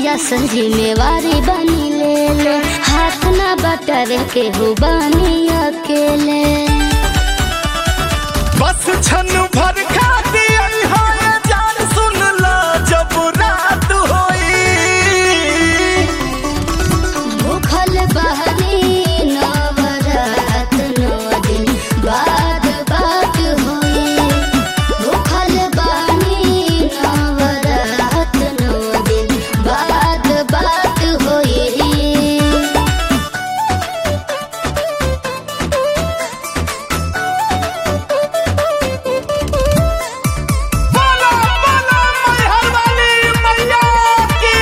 मैया सन जिम्मेवारी बनी ले ले हाथ ना बटर के हो बनी अकेले बस छन भर खाती है जान सुन ला जब रात होई भूखल बहरी नवरात नौ दिन बाद बात होई भूखल बहरी नवरात नौ दिन बाद बात होई बोला बोला मैहर वाली मैया की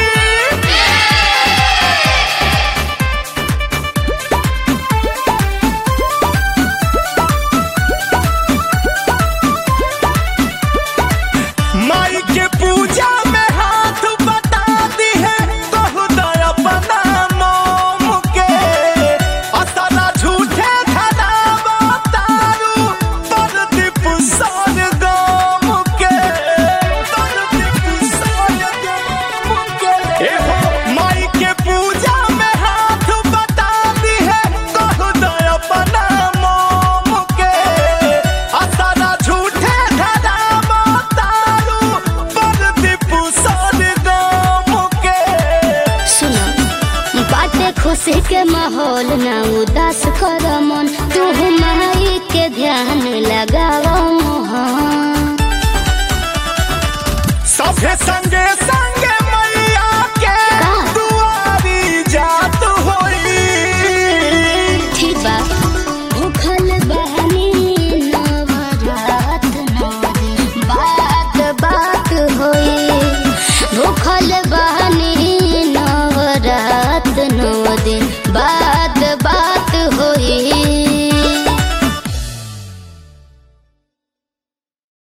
माई के पूजा में हाथ बटा दी है बहुदय अपना मोम के असला झूठे धना बतारू परदीप सर गम के परदीप सर गम के ए हो माई के पूजा में हाथ बटा दी है बहुदय अपना मोम के असला झूठे धना बतारू परदीप सर गम के सुनो बाटे खुशी के माहौल ना उदास कर मन तू माई के ध्यान लगाओ मोहन सभे संगे